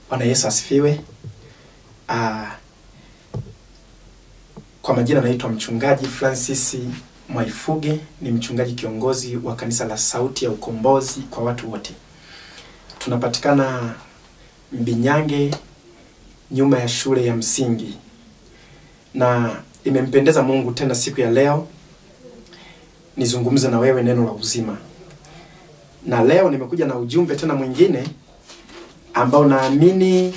Bwana Yesu asifiwe. Ah, kwa majina naitwa mchungaji Francis Mwaifuge, ni mchungaji kiongozi wa kanisa la Sauti ya Ukombozi kwa watu wote. Tunapatikana Mbinyange, nyuma ya shule ya msingi, na imempendeza Mungu tena siku ya leo nizungumze na wewe neno la uzima, na leo nimekuja na ujumbe tena mwingine ambao naamini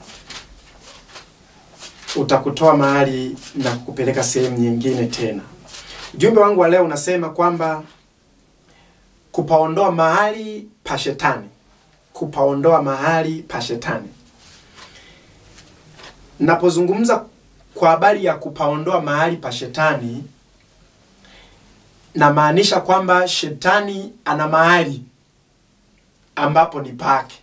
utakutoa mahali na kukupeleka sehemu nyingine tena. Ujumbe wangu wa leo unasema kwamba kupaondoa mahali pa shetani, kupaondoa mahali pa shetani. Napozungumza kwa habari ya kupaondoa mahali pa shetani, namaanisha kwamba shetani ana mahali ambapo ni pake.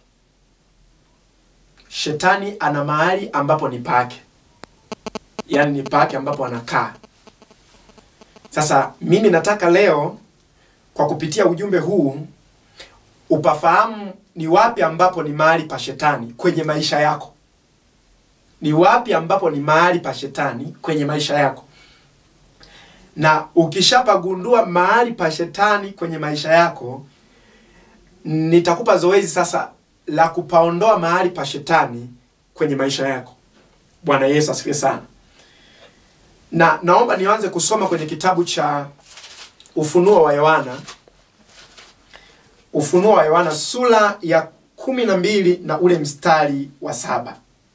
Shetani ana mahali ambapo ni pake, yaani ni pake ambapo anakaa. Sasa mimi nataka leo kwa kupitia ujumbe huu upafahamu ni wapi ambapo ni mahali pa shetani kwenye maisha yako. Ni wapi ambapo ni mahali pa shetani kwenye maisha yako, na ukishapagundua mahali pa shetani kwenye maisha yako, nitakupa zoezi sasa la kupaondoa mahali pa shetani kwenye maisha yako. Bwana Yesu asifiwe sana. Na naomba nianze kusoma kwenye kitabu cha Ufunuo wa Yohana, Ufunuo wa Yohana sura ya kumi na mbili na ule mstari wa saba.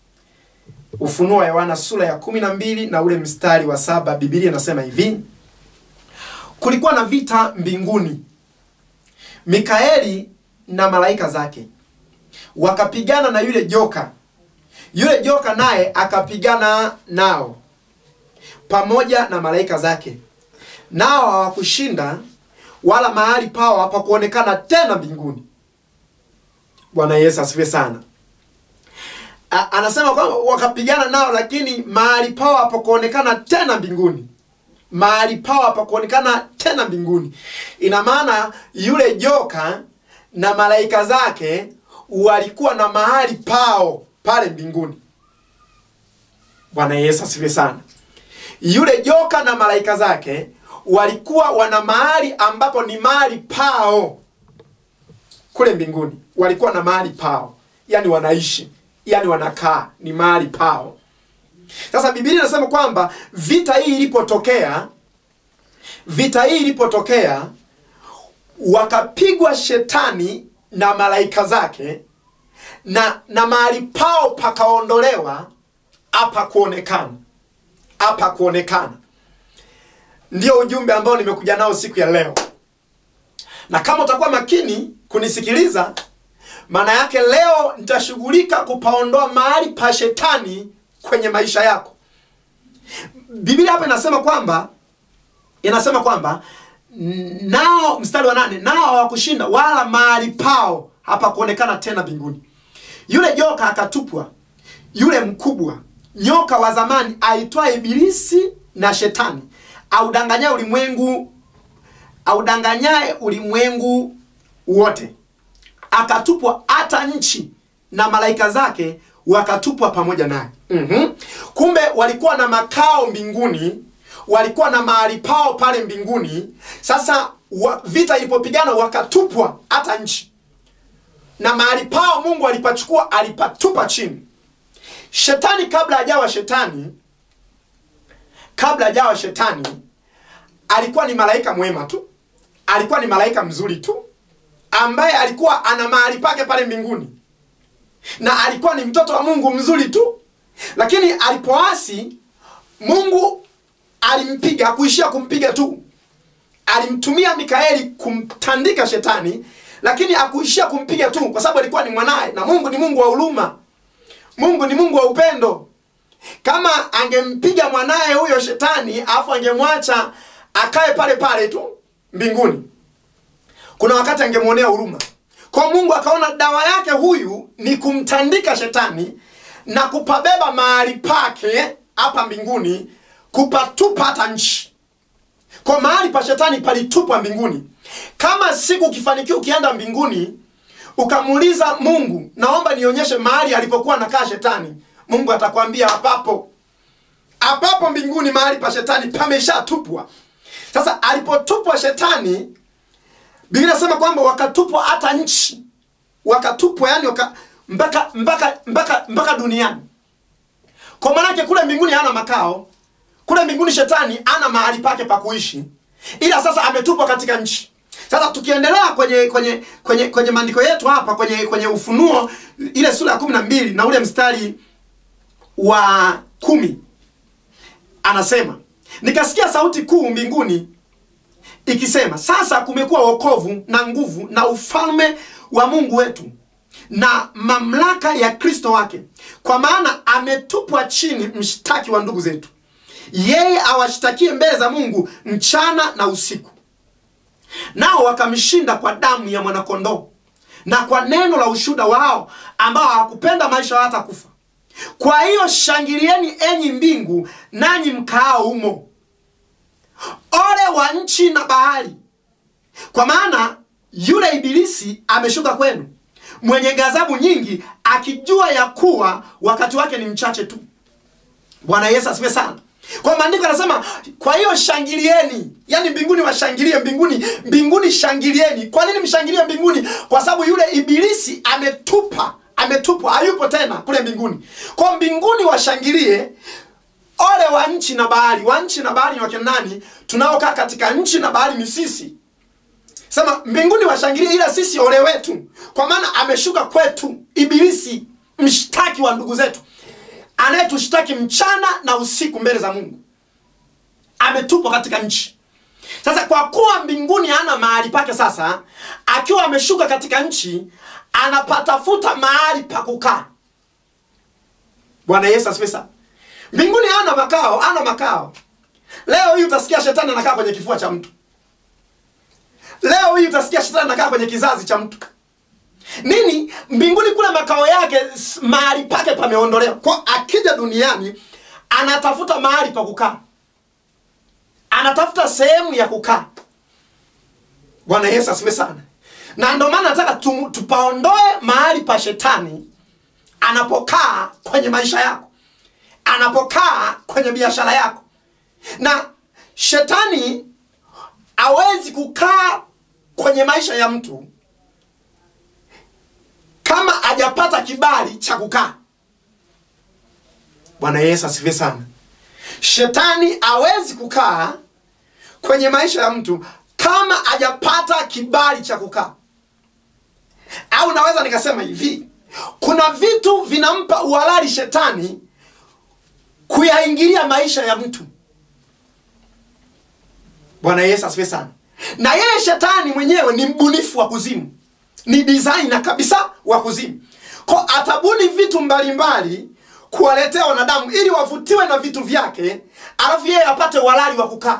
Ufunuo wa Yohana sura ya kumi na mbili na ule mstari wa saba, Biblia inasema hivi: kulikuwa na vita mbinguni, Mikaeli na malaika zake wakapigana na yule joka. Yule joka naye akapigana nao pamoja na malaika zake, nao hawakushinda, wala mahali pao hapakuonekana tena mbinguni. Bwana Yesu asifiwe sana. A, anasema kwamba wakapigana nao, lakini mahali pao hapakuonekana tena mbinguni. Mahali pao hapakuonekana tena mbinguni. Ina maana yule joka na malaika zake walikuwa na mahali pao pale mbinguni. Bwana Yesu asifiwe sana. Yule joka na malaika zake walikuwa wana mahali ambapo ni mahali pao kule mbinguni, walikuwa na mahali pao, yani wanaishi, yani wanakaa, ni mahali pao. Sasa Biblia inasema kwamba vita hii ilipotokea, vita hii ilipotokea, wakapigwa shetani na malaika zake na na mahali pao pakaondolewa, hapa kuonekana, hapa kuonekana. Ndio ujumbe ambao nimekuja nao siku ya leo, na kama utakuwa makini kunisikiliza, maana yake leo nitashughulika kupaondoa mahali pa shetani kwenye maisha yako. Biblia hapa inasema kwamba inasema kwamba nao, mstari wa nane, nao hawakushinda wala mahali pao hapakuonekana tena mbinguni. Yule joka akatupwa, yule mkubwa nyoka wa zamani aitwaye Ibilisi na Shetani, audanganyaye ulimwengu audanganyaye ulimwengu wote, akatupwa hata nchi, na malaika zake wakatupwa pamoja naye. mm-hmm. Kumbe walikuwa na makao mbinguni, walikuwa na mahali pao pale mbinguni. Sasa wa, vita ilipopigana wakatupwa hata nchi na mahali pao Mungu alipachukua alipatupa chini. Shetani kabla hajawa shetani, kabla hajawa shetani, alikuwa ni malaika mwema tu, alikuwa ni malaika mzuri tu, ambaye alikuwa ana mahali pake pale mbinguni, na alikuwa ni mtoto wa Mungu mzuri tu. Lakini alipoasi, Mungu alimpiga, hakuishia kumpiga tu, alimtumia Mikaeli kumtandika shetani lakini hakuishia kumpiga tu, kwa sababu alikuwa ni mwanaye, na Mungu ni Mungu wa huruma, Mungu ni Mungu wa upendo. Kama angempiga mwanaye huyo shetani, alafu angemwacha akae pale pale tu mbinguni, kuna wakati angemwonea huruma. Kwa Mungu akaona dawa yake huyu ni kumtandika shetani na kupabeba mahali pake hapa mbinguni, kupatupa hata nchi. Kwa mahali pa shetani palitupwa mbinguni. Kama siku ukifanikiwa ukienda mbinguni ukamuuliza mungu naomba nionyeshe mahali alipokuwa nakaa shetani mungu atakwambia hapapo hapapo mbinguni mahali pa shetani pameshatupwa sasa alipotupwa shetani biblia inasema kwamba wakatupwa hata nchi wakatupwa yani waka, mpaka mpaka mpaka mpaka duniani kwa maanake kule mbinguni hana makao kule mbinguni shetani ana mahali pake pa kuishi ila sasa ametupwa katika nchi sasa tukiendelea kwenye kwenye kwenye kwenye maandiko yetu hapa kwenye kwenye ufunuo ile sura ya kumi na mbili na ule mstari wa kumi anasema nikasikia sauti kuu mbinguni ikisema sasa kumekuwa wokovu na nguvu na ufalme wa mungu wetu na mamlaka ya kristo wake kwa maana ametupwa chini mshtaki wa ndugu zetu yeye awashtakie mbele za mungu mchana na usiku nao wakamshinda kwa damu ya mwanakondoo na kwa neno la ushuda wao ambao hawakupenda maisha hata kufa kwa hiyo shangilieni enyi mbingu nanyi mkaao humo ole wa nchi na bahari kwa maana yule ibilisi ameshuka kwenu mwenye ghadhabu nyingi akijua ya kuwa wakati wake ni mchache tu bwana yesu asifiwe sana kwa maandiko anasema kwa hiyo shangilieni yaani mbinguni washangilie mbinguni mbinguni shangilieni kwa nini mshangilie mbinguni kwa sababu yule ibilisi ametupa ametupwa hayupo tena kule mbinguni kwa mbinguni washangilie ole wa nchi na bahari wa nchi na bahari ni wakina nani tunaokaa katika nchi na bahari ni sisi sema mbinguni washangilie ila sisi ole wetu kwa maana ameshuka kwetu ibilisi mshtaki wa ndugu zetu anayetushtaki mchana na usiku mbele za mungu ametupwa katika nchi sasa kwa kuwa mbinguni hana mahali pake sasa akiwa ameshuka katika nchi anapatafuta mahali pa kukaa bwana yesu asifiwe sana mbinguni hana makao hana makao leo hii utasikia shetani anakaa kwenye kifua cha mtu leo hii utasikia shetani anakaa kwenye kizazi cha mtu nini mbinguni kule makao yake s- mahali pake pameondolewa kwa akija duniani anatafuta mahali pa kukaa anatafuta sehemu ya kukaa bwana yesu asifiwe sana na ndio maana nataka tu, tupaondoe mahali pa shetani anapokaa kwenye maisha yako anapokaa kwenye biashara yako na shetani hawezi kukaa kwenye maisha ya mtu kama hajapata kibali cha kukaa bwana yesu asifiwe sana shetani hawezi kukaa kwenye maisha ya mtu kama hajapata kibali cha kukaa au naweza nikasema hivi kuna vitu vinampa uhalali shetani kuyaingilia maisha ya mtu bwana yesu asifiwe sana na yeye shetani mwenyewe ni mbunifu wa kuzimu ni designer kabisa wa kuzimu ko atabuni vitu mbalimbali kuwaletea wanadamu ili wavutiwe na vitu vyake alafu yeye apate uhalali wa kukaa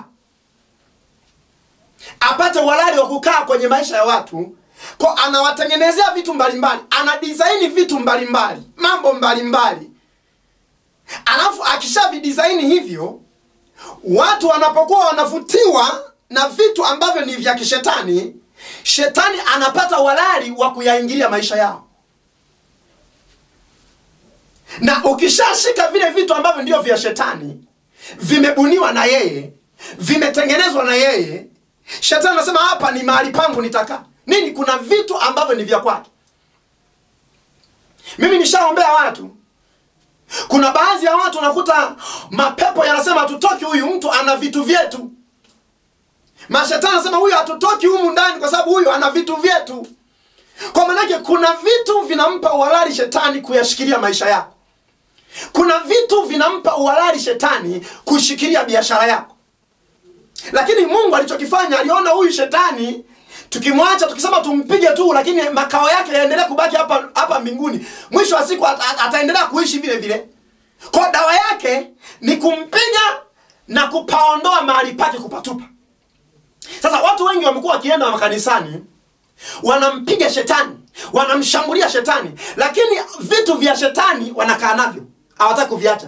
apate uhalali wa kukaa kwenye maisha ya watu ko anawatengenezea vitu mbalimbali ana disaini vitu mbalimbali mambo mbalimbali alafu akisha vidisaini hivyo watu wanapokuwa wanavutiwa na vitu ambavyo ni vya kishetani shetani anapata uhalali wa kuyaingilia maisha yao na ukishashika vile vitu ambavyo ndio vya shetani vimebuniwa na yeye vimetengenezwa na yeye shetani anasema hapa ni mahali pangu nitakaa nini kuna vitu ambavyo ni vya kwake mimi nishaombea watu kuna baadhi ya watu unakuta mapepo yanasema hatutoki huyu mtu ana vitu vyetu mashetani anasema huyu hatutoki humu ndani kwa sababu huyu ana vitu vyetu kwa maanake kuna vitu vinampa uhalali shetani kuyashikilia maisha yako kuna vitu vinampa uhalali shetani kushikilia biashara yako lakini mungu alichokifanya aliona huyu shetani tukimwacha tukisema tumpige tu lakini makao yake yaendelee kubaki hapa hapa mbinguni mwisho wa siku ata- ataendelea kuishi vile vile kwa dawa yake ni kumpiga na kupaondoa mahali pake kupatupa sasa watu wengi wamekuwa wakienda makanisani wanampiga shetani wanamshambulia shetani lakini vitu vya shetani wanakaa navyo hawataki kuviacha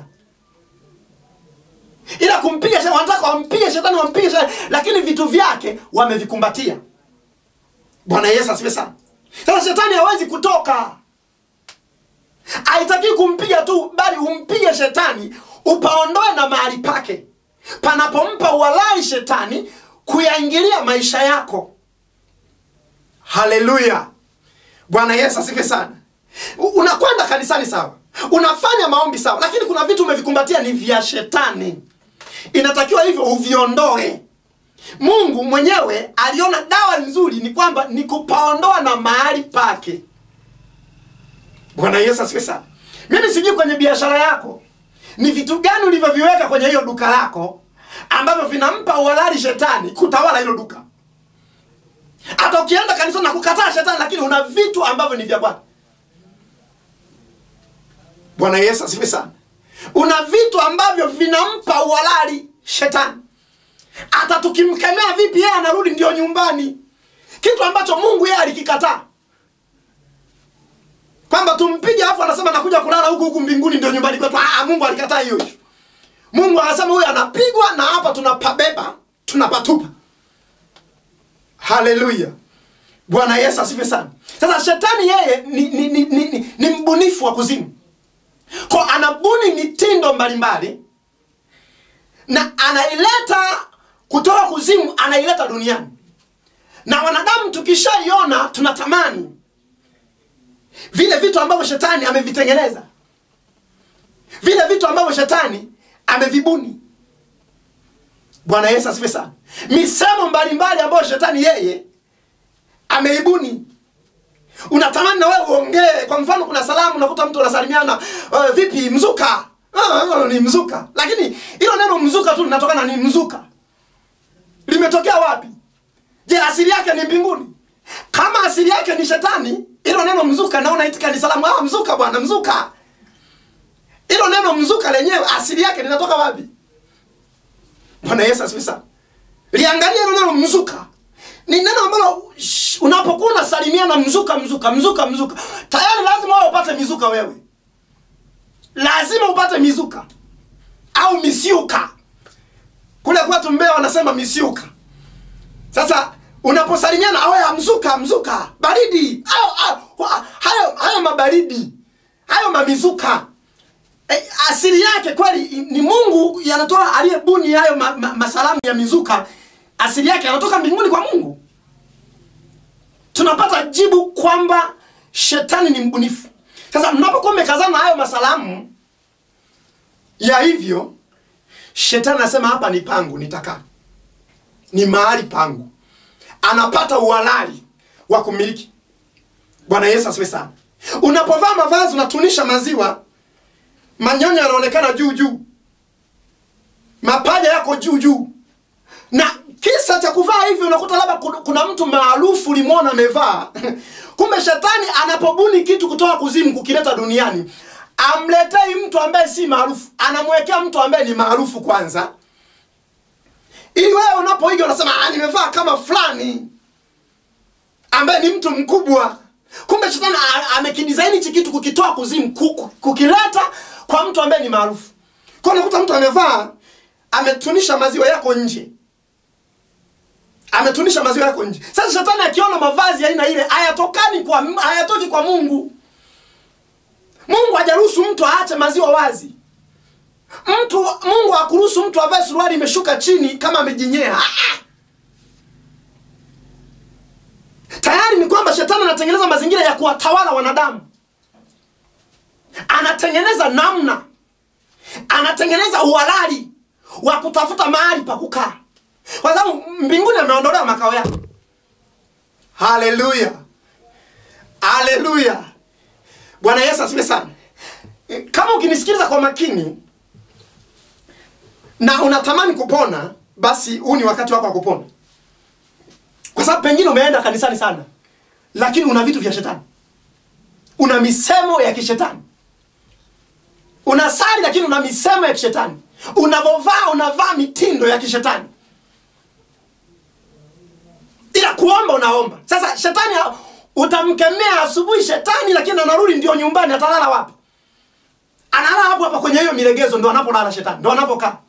ila kumpiga shetani wanataka wampige shetani wampige shetani lakini vitu vyake wamevikumbatia bwana yesu asifiwe sana sasa shetani hawezi kutoka haitaki kumpiga tu bali umpige shetani upaondoe na mahali pake panapompa uhalali shetani kuyaingilia maisha yako haleluya bwana yesu asife sana U- unakwenda kanisani sawa unafanya maombi sawa lakini kuna vitu umevikumbatia ni vya shetani inatakiwa hivyo uviondoe mungu mwenyewe aliona dawa nzuri ni kwamba ni kupaondoa na mahali pake bwana yesu asifiwe sana mimi sijui kwenye biashara yako ni vitu gani ulivyoviweka kwenye hiyo duka lako ambavyo vinampa uhalali shetani kutawala hilo duka hata ukienda kanisa na kukataa shetani lakini una vitu ambavyo ni vya bwana bwana yesu asifiwe sana una vitu ambavyo vinampa uhalali shetani hata tukimkemea vipi yeye anarudi ndio nyumbani kitu ambacho mungu yeye alikikataa kwamba tumpige afu anasema nakuja kulala huku huku mbinguni ndio nyumbani kwetu ah, mungu alikataa hiyo issue. mungu anasema huyu anapigwa na hapa tunapabeba tunapatupa haleluya bwana yesu asife sana sasa shetani yeye ni, ni, ni, ni, ni, ni mbunifu wa kuzimu ko anabuni mitindo mbalimbali na anaileta kutoka kuzimu anaileta duniani na wanadamu tukishaiona tunatamani vile vitu ambavyo shetani amevitengeneza vile vitu ambavyo shetani amevibuni bwana yesu asife sana misemo mbalimbali ambayo shetani yeye ameibuni unatamani na wewe uongee kwa mfano kuna salamu unakuta mtu anasalimiana uh, vipi mzuka uh, uh, ni mzuka lakini hilo neno mzuka tu linatokana ni mzuka limetokea wapi je asili yake ni mbinguni kama asili yake ni shetani hilo neno mzuka naona itika ni salamu ah, mzuka bwana mzuka hilo neno mzuka lenyewe asili yake linatoka wapi bwana yesu asifi sana liangalia hilo neno mzuka ni neno ambalo sh- unapokuwa unasalimiana mzuka mzuka mzuka mzuka tayari lazima wewe upate mizuka wewe lazima upate mizuka au misiuka kule kwetu mbea wanasema misiuka sasa unaposalimiana awe mzuka mzuka baridi hayo, hayo, hayo, hayo mabaridi hayo mamizuka e, asili yake kweli ni mungu yanatoa aliyebuni hayo ma, ma, masalamu ya mizuka asili yake yanatoka mbinguni kwa mungu tunapata jibu kwamba shetani ni mbunifu sasa mnapokuwa mmekazana na hayo masalamu ya hivyo shetani anasema hapa ni pangu nitakaa ni mahali pangu anapata uhalali wa kumiliki bwana yesu asiwe sana unapovaa mavazi unatunisha maziwa manyonyo yanaonekana juu juu mapaja yako juu juu na kisa cha kuvaa hivi unakuta labda kuna- kuna mtu maarufu ulimwona amevaa kumbe shetani anapobuni kitu kutoka kuzimu kukileta duniani amletei mtu ambaye si maarufu anamwekea mtu ambaye ni maarufu kwanza ili wewe unapoiga unasema "Ah, nimevaa kama fulani ambaye ni mtu mkubwa kumbe shetani a- amekidisaini hichi kitu kukitoa kuzimu ku- kukileta kwa mtu ambaye ni maarufu kwa unakuta mtu amevaa ametunisha maziwa yako nje ametunisha maziwa yako nje sasa shetani akiona mavazi ya aina ile hayatokani kwa hayatoki kwa mungu mungu hajaruhusu mtu aache maziwa wazi mtu mungu hakuruhusu mtu avae suruali imeshuka chini kama amejinyea Ah, ah. tayari ni kwamba shetani anatengeneza mazingira ya kuwatawala wanadamu anatengeneza namna anatengeneza uhalali wa kutafuta mahali pa kukaa kwa sababu mbinguni ameondolewa makao yake haleluya haleluya bwana yesu asifiwe sana kama ukinisikiliza kwa makini na unatamani kupona basi huu ni wakati wako wa kupona kwa sababu pengine umeenda kanisani sana lakini una vitu vya shetani una misemo ya kishetani unasali lakini una misemo ya kishetani unavovaa unavaa mitindo ya kishetani ila kuomba unaomba sasa shetani ha- utamkemea asubuhi shetani lakini anarudi ndio nyumbani atalala wapi analala hapo hapa kwenye hiyo milegezo ndo anapolala shetani ndo anapokaa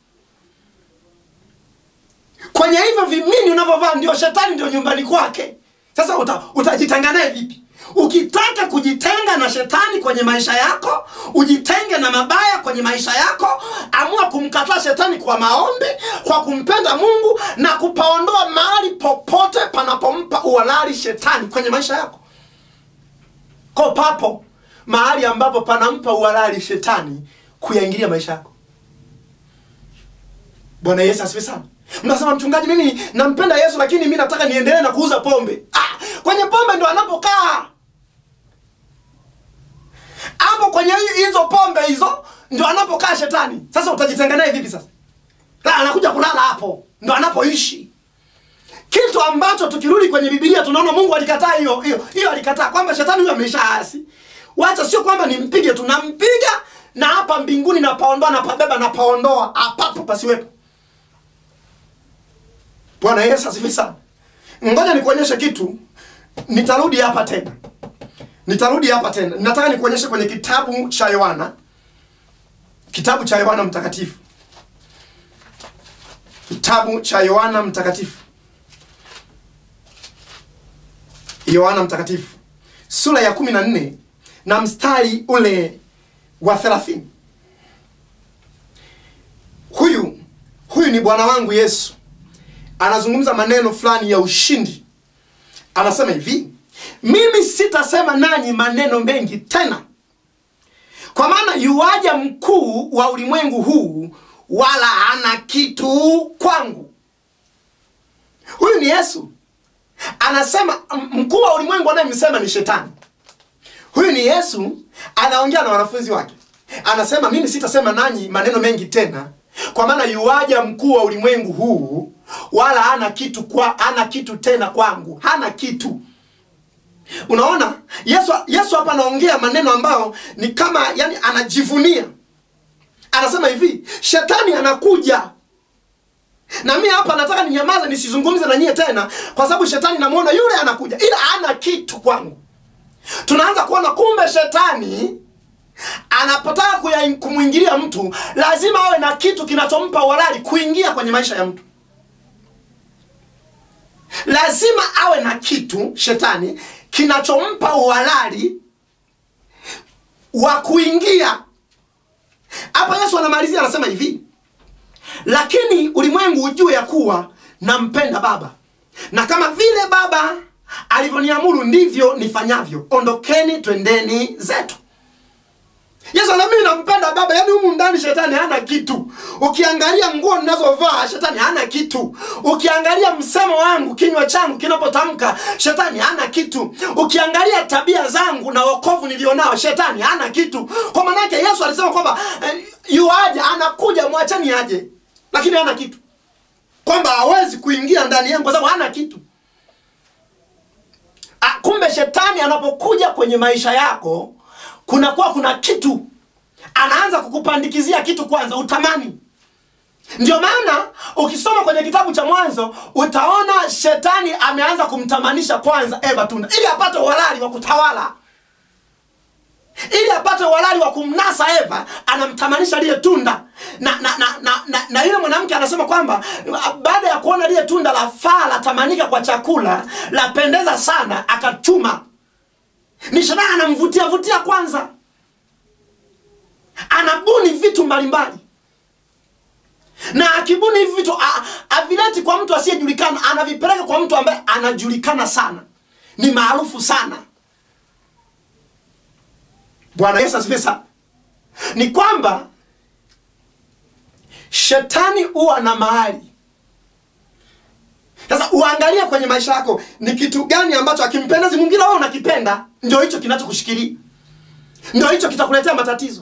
kwenye hivyo vimini unavyovaa ndio shetani ndio nyumbani kwake sasa uta, utajitanga naye vipi ukitaka kujitenga na shetani kwenye maisha yako ujitenge na mabaya kwenye maisha yako amua kumkataa shetani kwa maombi kwa kumpenda mungu na kupaondoa mahali popote panapompa uhalali shetani kwenye maisha yako ko papo mahali ambapo panampa uhalali shetani kuyaingilia maisha yako bwana yesu asifi sana mnasema mchungaji mimi nampenda yesu lakini mi nataka niendelee na kuuza pombe ah, kwenye pombe ndo anapokaa hapo kwenye hi- hizo pombe hizo ndo anapokaa shetani sasa utajitenga naye vipi sasa La, anakuja kulala hapo ndo anapoishi kitu ambacho tukirudi kwenye bibilia tunaona mungu alikataa hiyo hiyo hiyo alikataa kwamba shetani huyo ameshaasi wacha sio kwamba nimpige tu nampiga na hapa mbinguni napaondoa napabeba napaondoa apapo pasiwepo bwana yesu asifi sana ngoja nikuonyeshe kitu nitarudi hapa tena nitarudi hapa tena nataka nikuonyeshe kwenye kitabu cha yohana kitabu cha yohana mtakatifu kitabu cha yohana mtakatifu yohana mtakatifu sura ya kumi na nne na mstari ule wa thelathini huyu huyu ni bwana wangu yesu anazungumza maneno fulani ya ushindi anasema hivi mimi sitasema nanyi maneno mengi tena kwa maana yuaja mkuu wa ulimwengu huu wala hana kitu kwangu huyu ni yesu anasema m- mkuu wa ulimwengu anayemsema ni shetani huyu ni yesu anaongea na wanafunzi wake anasema mimi sitasema nanyi maneno mengi tena kwa maana yuaja mkuu wa ulimwengu huu wala hana kitu kwa hana kitu tena kwangu hana kitu unaona yesu yesu hapa anaongea maneno ambayo ni kama yani anajivunia anasema hivi shetani anakuja na mi hapa nataka ninyamaze nisizungumze na nyie tena kwa sababu shetani namwona yule anakuja ila hana kitu kwangu tunaanza kuona kumbe shetani anapotaka kuya- kumwingilia mtu lazima awe na kitu kinachompa uhalali kuingia kwenye maisha ya mtu lazima awe na kitu shetani kinachompa uhalali wa kuingia hapa yesu anamalizia anasema hivi lakini ulimwengu ujue ya kuwa nampenda baba na kama vile baba alivyoniamuru ndivyo nifanyavyo ondokeni twendeni zetu yesu ana mimi nampenda baba yaani humu ndani shetani hana kitu ukiangalia nguo ninazovaa shetani hana kitu ukiangalia msemo wangu kinywa changu kinapotamka shetani hana kitu ukiangalia tabia zangu na wokovu nilionao shetani hana kitu kwa maanake yesu alisema kwamba eh, yuaja anakuja mwachani aje lakini hana kitu kwamba hawezi kuingia ndani yangu kwa sababu hana kitu Ah, kumbe shetani anapokuja kwenye maisha yako kunakuwa kuna kitu anaanza kukupandikizia kitu kwanza utamani ndio maana ukisoma kwenye kitabu cha mwanzo utaona shetani ameanza kumtamanisha kwanza eva tunda ili apate uhalali wa kutawala ili apate uhalali wa kumnasa eva anamtamanisha lile tunda na na na, na, na, na yule mwanamke anasema kwamba baada ya kuona lile tunda la faa latamanika kwa chakula lapendeza sana akachuma ni shetani anamvutia vutia kwanza anabuni vitu mbalimbali na akibuni hivi vitu a- avileti kwa mtu asiyejulikana anavipeleka kwa mtu ambaye anajulikana sana ni maarufu sana bwana yesu asifiwe sana ni kwamba shetani huwa na mahali sasa uangalie kwenye maisha yako ni kitu gani ambacho akimpendezi mwingine wewe unakipenda ndio hicho kinachokushikilia ndio hicho kitakuletea matatizo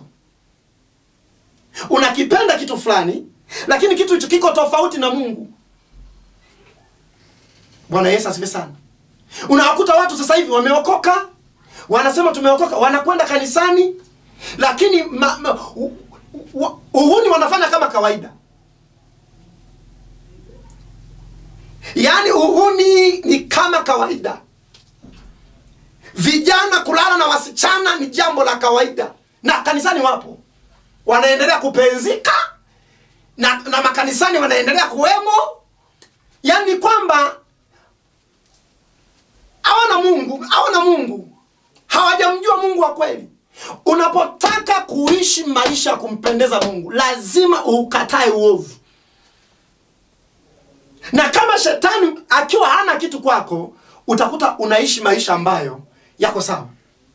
unakipenda kitu fulani lakini kitu hicho kiko tofauti na mungu bwana yesu asifiwe sana unawakuta watu sasa hivi wameokoka wanasema tumeokoka wanakwenda kanisani lakini ma, ma, u, u, uhuni wanafanya kama kawaida yaani uhuni ni kama kawaida vijana kulala na wasichana ni jambo la kawaida na kanisani wapo wanaendelea kupenzika na, na makanisani wanaendelea kuwemo yaani kwamba hawana mungu hawana mungu hawajamjua mungu wa kweli unapotaka kuishi maisha ya kumpendeza mungu lazima ukatae uovu na kama shetani akiwa hana kitu kwako utakuta unaishi maisha ambayo yako sawa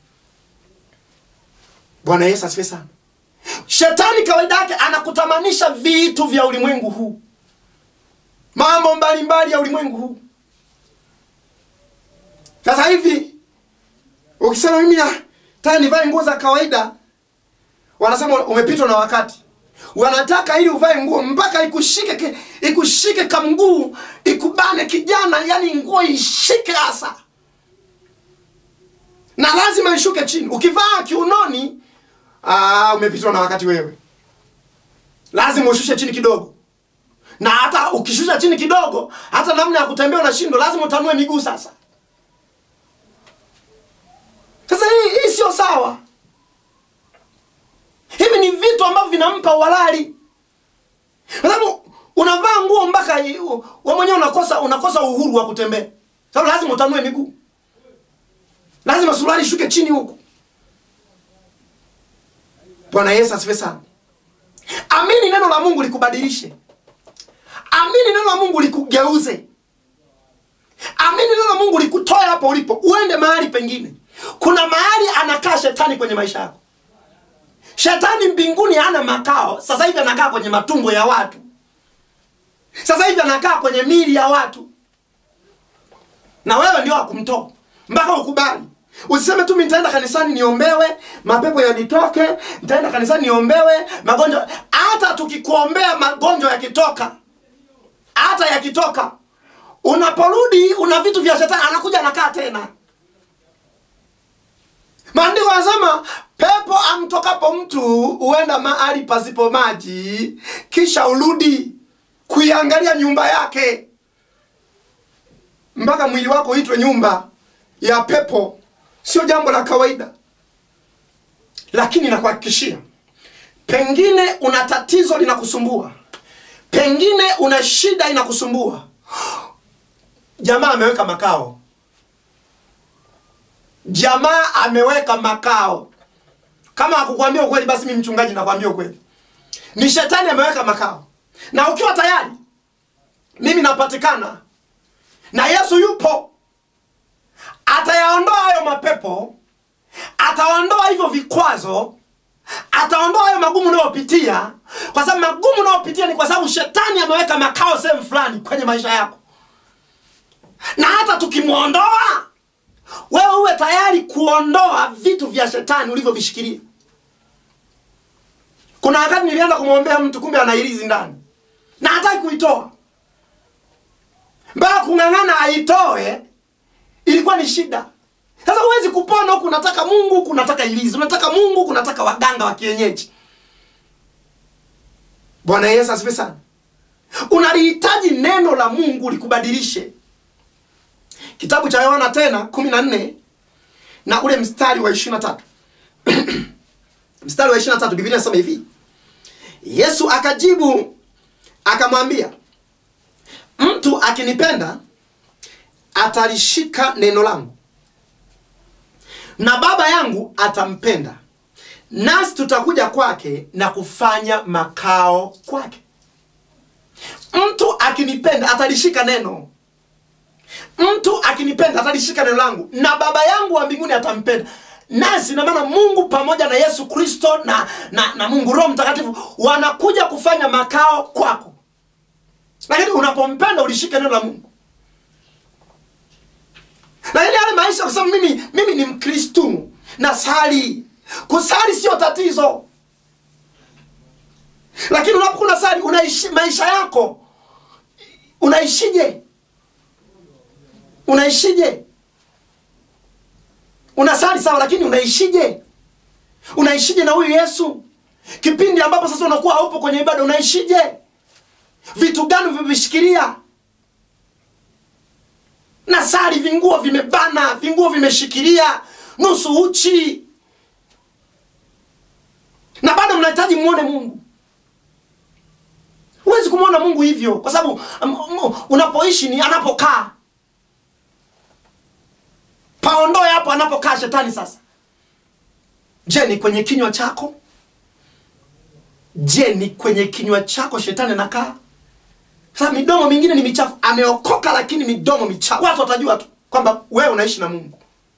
bwana yesu asifiwe sana shetani kawaida yake anakutamanisha vitu vya ulimwengu huu mambo mbalimbali ya ulimwengu huu sasa hivi ukisema mimi nataka nivae nguo za kawaida wanasema umepitwa na wakati wanataka ili uvae nguo mpaka ikushike ki- ikushike kamguu ikubane kijana yani nguo ishike hasa na lazima ishuke chini ukivaa kiunoni aa, umepitwa na wakati wewe lazima ushushe chini kidogo na hata ukishusha chini kidogo hata namna ya kutembea unashindwa lazima utanue miguu sasa sasa hii, hii sio sawa hivi ni vitu ambavyo vinampa uhalali kwa sababu unavaa nguo mpaka i- u- wewe mwenyewe unakosa unakosa uhuru wa kutembea sababu lazima utanue miguu lazima suruali ishuke chini huku bwana yesu asifiwe sana amini neno la mungu likubadilishe amini neno la mungu likugeuze amini neno la mungu likutoe hapo ulipo uende mahali pengine kuna mahali anakaa shetani kwenye maisha yako shetani mbinguni hana makao sasa hivi anakaa kwenye matumbo ya watu sasa hivi anakaa kwenye mili ya watu na wewe ndio wakumtoa mpaka ukubali usiseme tu mi nitaenda kanisani niombewe mapepo yanitoke nitaenda kanisani niombewe magonjwa hata tukikuombea magonjwa yakitoka hata yakitoka unaporudi una vitu vya shetani anakuja anakaa tena maandiko yanasema pepo amtokapo mtu huenda mahali pasipo maji kisha urudi kuiangalia nyumba yake mpaka mwili wako uitwe nyumba ya pepo sio jambo la kawaida lakini nakuhakikishia pengine una tatizo linakusumbua pengine una shida inakusumbua jamaa ameweka makao jamaa ameweka makao kama akukwambia ukweli basi mi mchungaji nakwambia ukweli ni shetani ameweka makao na ukiwa tayari mimi napatikana na yesu yupo atayaondoa hayo mapepo ataondoa hivyo vikwazo ataondoa hayo magumu unayopitia kwa sababu magumu unayopitia ni kwa sababu shetani ameweka makao sehemu fulani kwenye maisha yako na hata tukimwondoa wewe uwe tayari kuondoa vitu vya shetani ulivyovishikilia kuna wakati nilienda kumwombea mtu kumbe ana ilizi ndani na hataki kuitoa mpaka kung'ang'ana aitoe ilikuwa ni shida sasa huwezi kupona huku unataka mungu huku unataka ilizi unataka mungu huku unataka waganga wa kienyeji bwana yesu asifiwe sana unalihitaji neno la mungu likubadilishe kitabu cha yohana tena kumi na nne na ule mstari wa ishiri na tatu mstari wa ishiri na tatu biblia inasema hivi yesu akajibu akamwambia mtu akinipenda atalishika neno langu na baba yangu atampenda nasi tutakuja kwake na kufanya makao kwake mtu akinipenda atalishika neno mtu akinipenda atalishika neno langu na baba yangu wa mbinguni atampenda nasi na maana mungu pamoja na yesu kristo na, na, na mungu roho mtakatifu wanakuja kufanya makao kwako lakini unapompenda ulishike neno la mungu lakini yale maisha kwa sababu mimi mimi ni mkristu na sali kusali sio tatizo lakini unapokuwa unasali unaishi maisha yako unaishije unaishije unasali sawa lakini unaishije unaishije na huyu yesu kipindi ambapo sasa unakuwa haupo kwenye ibada unaishije vitu gani vimevishikilia na sali vinguo vimebana vinguo vimeshikilia nusu uchi na bado mnahitaji muone mungu huwezi kumwona mungu hivyo kwa sababu um, um, unapoishi ni anapokaa paondoe hapo anapokaa shetani sasa je ni kwenye kinywa chako je ni kwenye kinywa chako shetani anakaa sasa midomo mingine ni michafu ameokoka lakini midomo michafu watu watajua tu kwamba wewe unaishi na mungu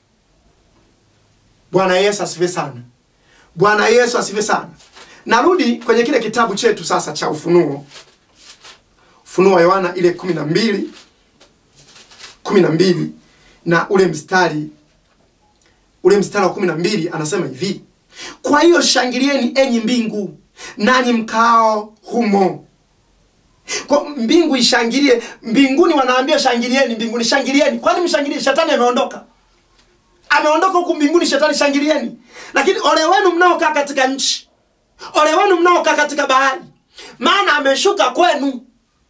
bwana yesu asifiwe sana bwana yesu asifiwe sana narudi kwenye kile kitabu chetu sasa cha ufunuo ufunuo wa yohana ile kumi na mbili kumi na mbili na ule mstari ule mstari wa kumi na mbili anasema hivi kwa hiyo shangilieni enyi mbingu nanyi mkao humo kwa mbingu ishangilie mbinguni wanaambia shangilieni mbinguni shangilieni kwani mshangilie shetani ameondoka ameondoka huku mbinguni shetani shangilieni lakini ole wenu mnaokaa katika nchi ole wenu mnaokaa katika bahari maana ameshuka kwenu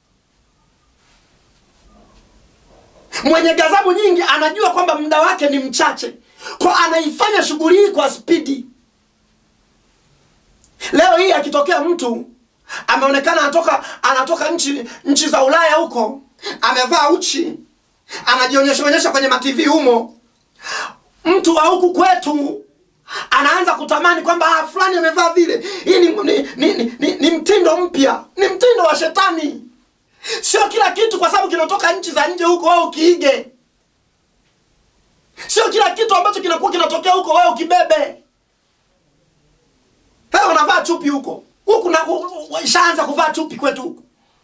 mwenye gazabu nyingi anajua kwamba muda wake ni mchache kwa anaifanya shughuli hii kwa spidi leo hii akitokea mtu ameonekana anatoka anatoka nchi nchi za ulaya huko amevaa uchi anajionyesha onyesha kwenye matv humo mtu wa huku kwetu anaanza kutamani kwamba ah, fulani amevaa vile hii ni, ni, ni, ni, ni, ni mtindo mpya ni mtindo wa shetani sio kila kitu kwa sababu kinatoka nchi za nje huko wewe ukiige sio kila kitu ambacho kinakuwa kinatokea huko wewe ukibebe wewe unavaa chupi huko huku na ishaanza kuvaa chupi kwetu huku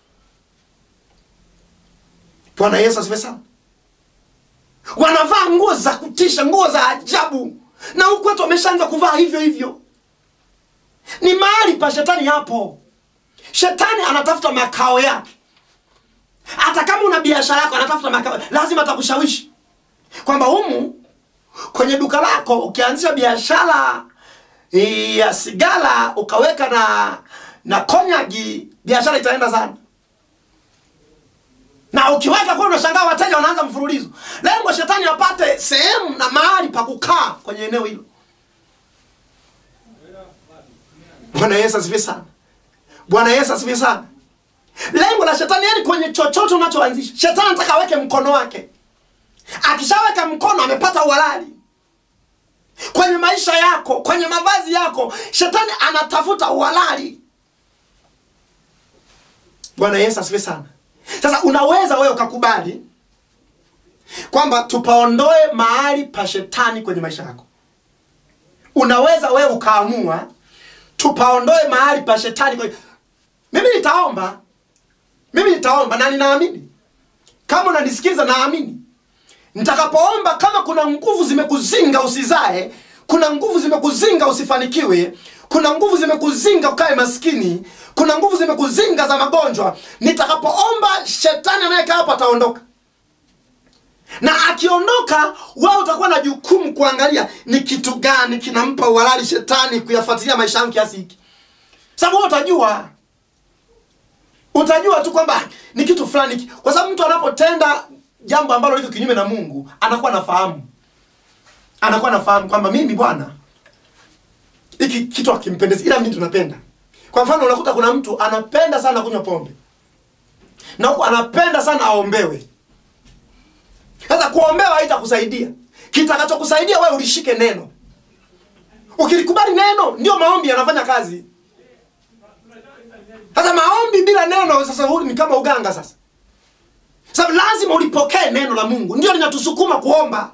bwana yesu asifiwe sana wanavaa nguo za kutisha nguo za ajabu na huku kwetu wameshaanza kuvaa hivyo hivyo ni mahali pa shetani hapo shetani anatafuta makao yake hata kama una biashara yako anatafuta makao lazima atakushawishi kwamba humu kwenye duka lako ukianzisha biashara eh, ya sigara ukaweka na na konyagi biashara itaenda sana na ukiweka kwa unashangaa wateja wanaanza mfululizo lengo shetani apate sehemu na mahali pa kukaa kwenye eneo hilo bwana yesu asifiwe sana bwana yesu asifiwe sana lengo la shetani yani kwenye chochote unachoanzisha shetani anataka aweke mkono wake akishaweka mkono amepata uhalali kwenye maisha yako kwenye mavazi yako shetani anatafuta uhalali bwana yesu asifiwe sana sasa unaweza wewe ukakubali kwamba tupaondoe mahali pa shetani kwenye maisha yako unaweza wewe ukaamua tupaondoe mahali pa shetani kwenye... mimi nitaomba mimi nitaomba na ninaamini kama unanisikiza naamini nitakapoomba kama kuna nguvu zimekuzinga usizae kuna nguvu zimekuzinga usifanikiwe kuna nguvu zimekuzinga ukae maskini kuna nguvu zimekuzinga za magonjwa nitakapoomba shetani anayekaa hapo ataondoka na akiondoka wewe utakuwa na jukumu kuangalia ni kitu gani kinampa uhalali shetani kuyafuatilia maisha yangu kiasi hiki sababu wewe utajua utajua tu kwamba ni kitu fulani hiki. kwa sababu mtu anapotenda jambo ambalo liko kinyume na mungu anakuwa nafahamu anakuwa nafahamu kwamba mimi bwana hiki kitu akimpendezi ila mimi tunapenda kwa mfano unakuta kuna mtu anapenda sana kunywa pombe na huku anapenda sana aombewe sasa kuombewa haitakusaidia kitakachokusaidia wewe ulishike neno ukilikubali neno ndio maombi yanafanya kazi sasa maombi bila neno sasa huu ni kama uganga sasa sababu lazima ulipokee neno la mungu ndio linatusukuma kuomba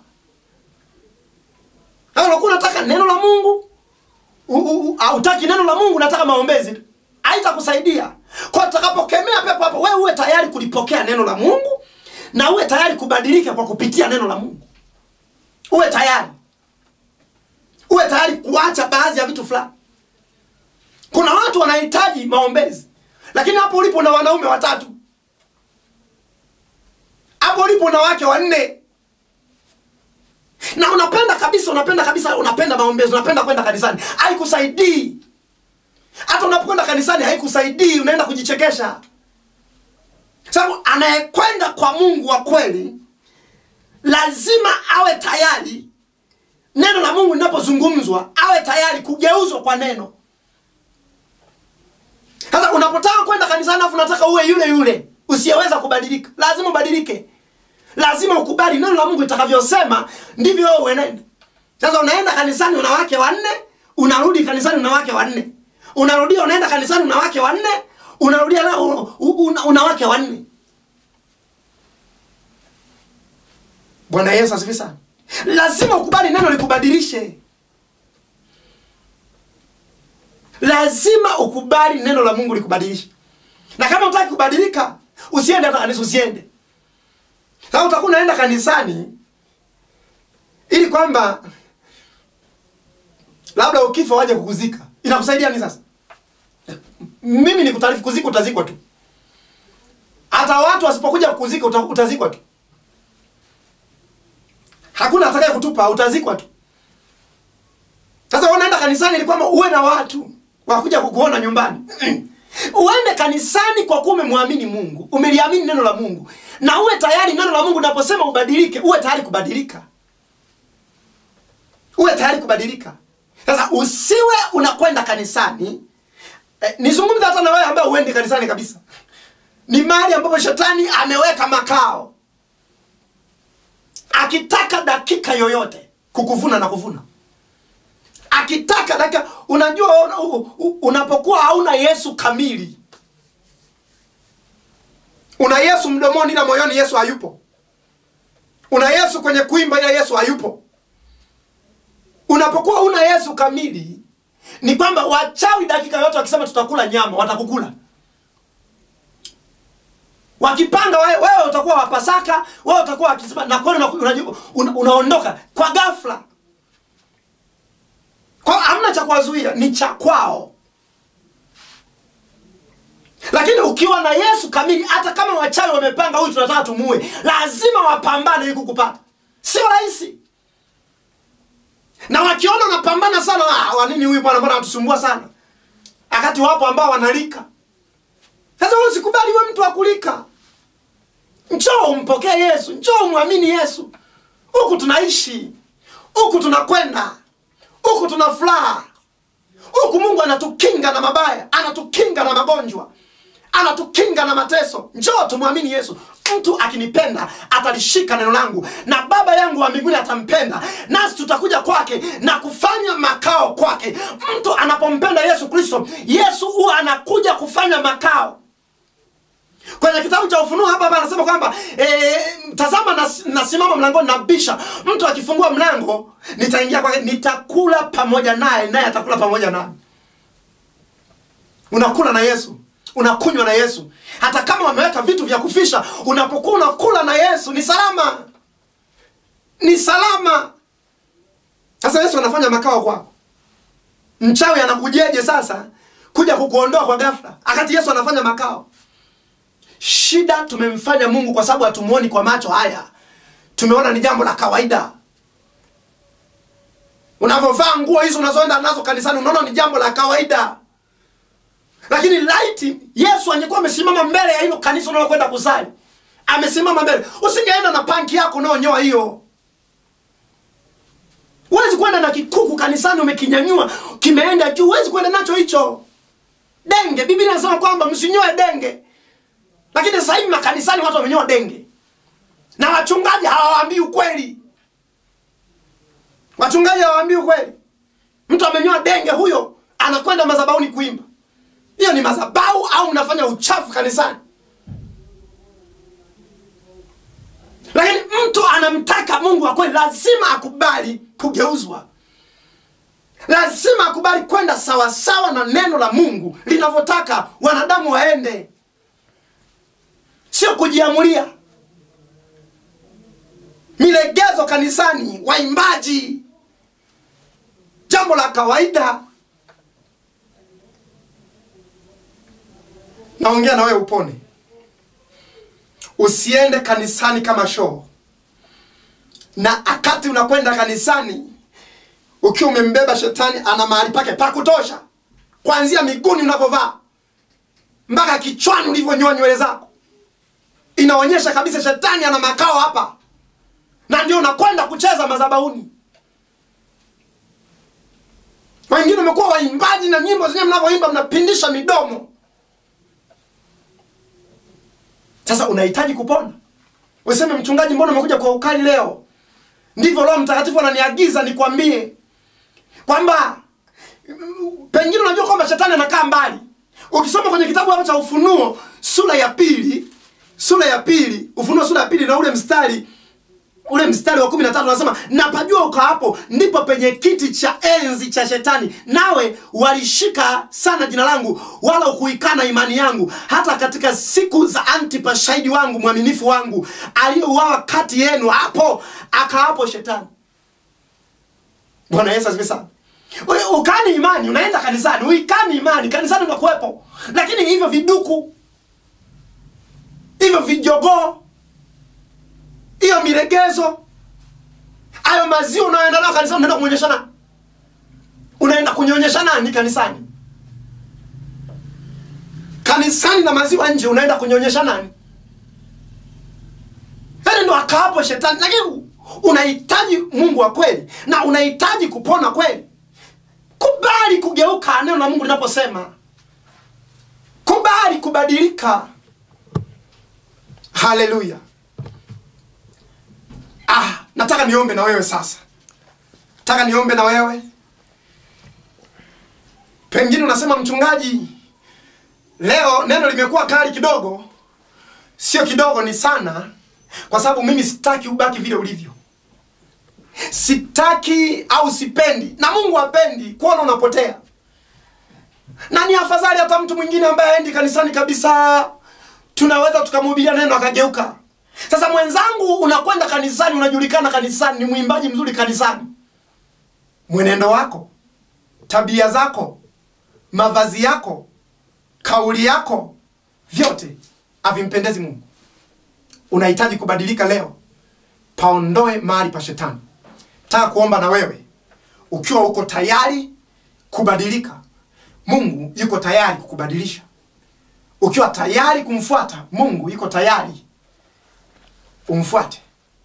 Sasa unakuwa unataka neno la mungu u- u- u- hautaki neno la mungu unataka maombezi tu. haitakusaidia kwa utakapokemea pepo hapo wewe uwe tayari kulipokea neno la mungu na uwe tayari kubadilika kwa kupitia neno la mungu uwe tayari uwe tayari kuacha baadhi ya vitu fulani kuna watu wanahitaji maombezi lakini hapo ulipo na wanaume watatu hapo ulipo na wake wanne na unapenda kabisa unapenda kabisa unapenda maombezi unapenda kwenda kanisani haikusaidii hata unapokwenda kanisani haikusaidii unaenda kujichekesha sababu anayekwenda kwa mungu wa kweli lazima awe tayari neno la mungu linapozungumzwa awe tayari kugeuzwa kwa neno sasa unapotaka kwenda kanisani afu unataka uwe yule yule usiyeweza kubadilika lazima ubadilike lazima ukubali neno la mungu itakavyosema ndivyo wewe uenende sasa unaenda kanisani una wake wanne unarudi kanisani una wake wanne unarudia unaenda kanisani una wake wanne unarudia na u- u- una, una wake wanne bwana yesu asifi sana lazima ukubali neno likubadilishe lazima ukubali neno la mungu likubadilishe na kama utaki kubadilika usiende hata kanisa usiende sasa utakuwa unaenda kanisani ili kwamba labda ukifa waje kukuzika inakusaidia nini sasa mimi ni kutaarifu kuzika utazikwa tu hata watu wasipokuja kukuzika uta- utazikwa tu hakuna atakaye kutupa utazikwa tu sasa wewe unaenda kanisani ili kwamba uwe na watu wakuja kukuona nyumbani uende kanisani kwa kuwa umemwamini mungu umeliamini neno la mungu na uwe tayari neno la mungu naposema ubadilike uwe tayari kubadilika uwe tayari kubadilika sasa usiwe unakwenda kanisani eh, nizungumze hata na wewe ambaye uendi kanisani kabisa ni mahali ambapo shetani ameweka makao akitaka dakika yoyote kukuvuna na kuvuna akitaka dakika unajua una- u- u- unapokuwa hauna yesu kamili una yesu mdomoni ila moyoni yesu hayupo una yesu kwenye kuimba ila yesu hayupo unapokuwa una yesu kamili ni kwamba wachawi dakika yote wakisema tutakula nyama watakukula wakipanga wewe, wewe utakuwa wapasaka wewe utakuwa wakisema na kweli una, una, una, unaondoka kwa ghafla kwa hamna cha kuwazuia ni cha kwao lakini ukiwa na yesu kamili hata kama wachawi wamepanga huyu tunataka tumuue lazima wapambane ili kukupata sio rahisi na wakiona unapambana sana ah, wanini huyu bwana mbona anatusumbua sana wakati wapo ambao wanalika sasa wewe usikubali we mtu akulika njoo umpokee yesu njoo umwamini yesu huku tunaishi huku tunakwenda huku tuna furaha huku mungu anatukinga na mabaya anatukinga na magonjwa anatukinga na mateso njoo tumwamini yesu mtu akinipenda atalishika neno langu na baba yangu wa mbinguni atampenda nasi tutakuja kwake na kufanya makao kwake mtu anapompenda yesu kristo yesu huwa anakuja kufanya makao kwenye kitabu cha ufunuo hapa hapa anasema kwamba e, tazama nas, nasimama mlangoni nabisha mtu akifungua mlango nitaingia kwake nitakula pamoja naye naye atakula pamoja nami unakula na yesu unakunywa na yesu hata kama wameweka vitu vya kufisha unapokuwa unakula na yesu ni salama ni salama sasa yesu anafanya makao kwako mchawi anakujeje sasa kuja kukuondoa kwa ghafla akati yesu anafanya makao shida tumemfanya mungu kwa sababu hatumuoni kwa macho haya tumeona ni jambo la kawaida unavyovaa nguo hizo unazoenda nazo kanisani unaona ni jambo la kawaida lakini laiti yesu angekuwa amesimama mbele ya hilo kanisa unalokwenda kusali amesimama mbele usingeenda na panki yako unaonyoa hiyo huwezi kwenda na kikuku kanisani umekinyanyua kimeenda juu huwezi kwenda nacho hicho denge biblia inasema kwamba msinyoe denge lakini sasa hivi makanisani watu wamenyoa denge na wachungaji hawawaambii ukweli wachungaji hawaambii ukweli mtu amenyoa denge huyo anakwenda madhabahuni kuimba hiyo ni madhabahu au mnafanya uchafu kanisani lakini mtu anamtaka mungu wa kweli lazima akubali kugeuzwa lazima akubali kwenda sawasawa na neno la mungu linavyotaka wanadamu waende sio kujiamulia milegezo kanisani waimbaji jambo la kawaida naongea na wewe upone usiende kanisani kama shoo na akati unakwenda kanisani ukiwa umembeba shetani ana mahali pake pa kutosha kuanzia miguuni unavyovaa mpaka kichwani ulivyonyoa nywele zako inaonyesha kabisa shetani ana makao hapa na ndio unakwenda kucheza madhabahuni wengine umekuwa waimbaji na nyimbo zenyewe mnavyoimba mnapindisha midomo sasa unahitaji kupona useme mchungaji mbona umekuja kwa ukali leo ndivyo roho mtakatifu ananiagiza nikwambie kwamba pengine unajua kwamba shetani anakaa mbali ukisoma kwenye kitabu hapa cha ufunuo sura ya pili sura ya pili ufunuo sura ya pili na ule mstari ule mstari wa kumi na tatu unasema napajua uka hapo ndipo penye kiti cha enzi cha shetani nawe walishika sana jina langu wala ukuikana imani yangu hata katika siku za antipa shahidi wangu mwaminifu wangu aliyeuawa kati yenu hapo akaapo shetani bwana yesu asifiwe sana Wewe ukani imani unaenda kanisani uikani imani kanisani unakuwepo lakini hivyo viduku hivyo vijogoo hiyo miregezo hayo maziwa unayoenda nayo kanisani unaenda kuonyesha nani unaenda kunyonyesha nani kanisani kanisani na maziwa nje unaenda kunyonyesha nani yaani ndo akaapo shetani lakini unahitaji mungu wa kweli na unahitaji kupona kweli kubali kugeuka neno la mungu linaposema kubali kubadilika haleluya ah, nataka niombe na wewe sasa nataka niombe na wewe pengine unasema mchungaji leo neno limekuwa kali kidogo sio kidogo ni sana kwa sababu mimi sitaki ubaki vile ulivyo sitaki au sipendi na mungu hapendi kuona unapotea na ni afadhali hata mtu mwingine ambaye aendi kanisani kabisa tunaweza tukamhubiria neno akageuka sasa mwenzangu unakwenda kanisani unajulikana kanisani ni mwimbaji mzuri kanisani mwenendo wako tabia zako mavazi yako kauli yako vyote havimpendezi mungu unahitaji kubadilika leo paondoe mahali pa shetani taka kuomba na wewe ukiwa uko tayari kubadilika mungu yuko tayari kukubadilisha ukiwa tayari kumfuata mungu yuko tayari umfuate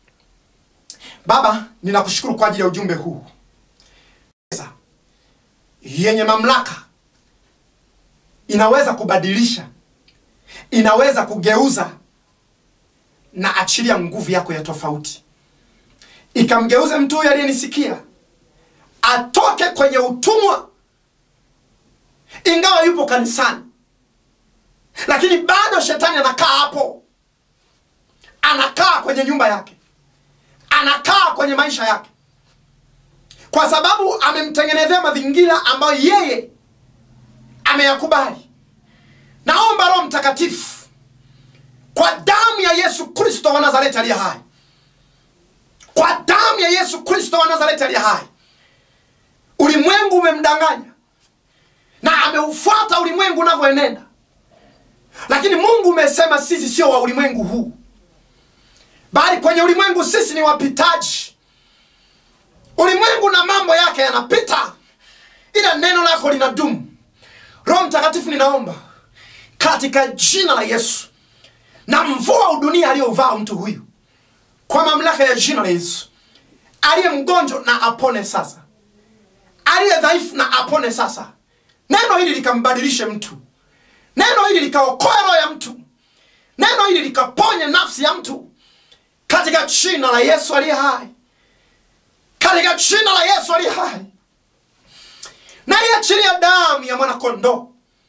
baba ninakushukuru kwa ajili ya ujumbe huu Pesa yenye mamlaka inaweza kubadilisha inaweza kugeuza na achilia nguvu yako ya tofauti ikamgeuze mtu huyu aliyenisikia atoke kwenye utumwa ingawa yupo kanisani lakini bado shetani anakaa hapo anakaa kwenye nyumba yake anakaa kwenye maisha yake kwa sababu amemtengenezea mazingira ambayo yeye ameyakubali naomba roho mtakatifu kwa damu ya yesu kristo wa nazareti aliye hai kwa damu ya yesu kristo wa nazareti aliye hai ulimwengu umemdanganya na ameufuata ulimwengu unavyoenenda lakini mungu umesema sisi sio wa ulimwengu huu bali kwenye ulimwengu sisi ni wapitaji ulimwengu na mambo yake yanapita ila neno lako linadumu roho mtakatifu ninaomba katika jina la yesu na mvua udunia aliyouvaa mtu huyu kwa mamlaka ya jina la yesu aliye mgonjwa na apone sasa aliye dhaifu na apone sasa neno hili likambadilishe mtu neno hili likaokoe roho ya mtu neno hili likaponye nafsi ya mtu katika jina la yesu aliye hai katika jina la yesu aliye hai na iachilia damu ya mwanakondoo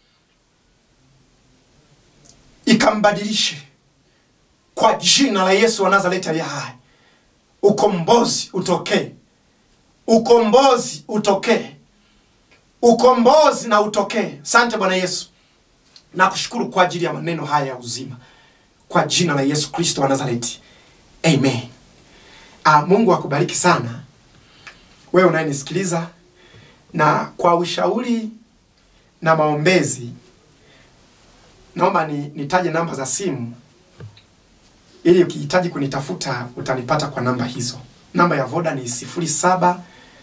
ikambadilishe kwa jina la yesu wa nazareti aliye hai ukombozi utokee ukombozi utokee ukombozi na utokee sante bwana yesu nakushukuru kwa ajili ya maneno haya ya uzima kwa jina la yesu kristo wa nazareti amen ah, mungu akubariki sana wewe unayenisikiliza na kwa ushauri na maombezi naomba ni, nitaje namba za simu ili ukihitaji kunitafuta utanipata kwa namba hizo namba ya voda ni 0765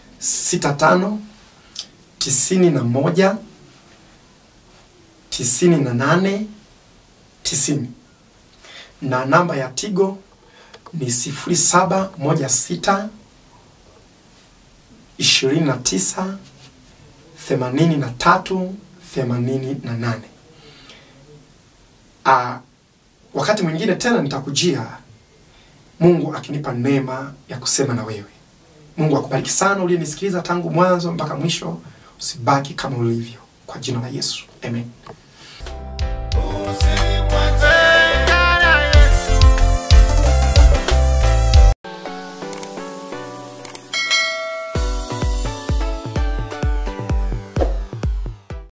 91 98 90 na namba ya tigo ni 0716 29 83 88 Ah, wakati mwingine tena nitakujia mungu akinipa neema ya kusema na wewe mungu akubariki sana uliyenisikiliza tangu mwanzo mpaka mwisho usibaki kama ulivyo kwa jina la yesu amen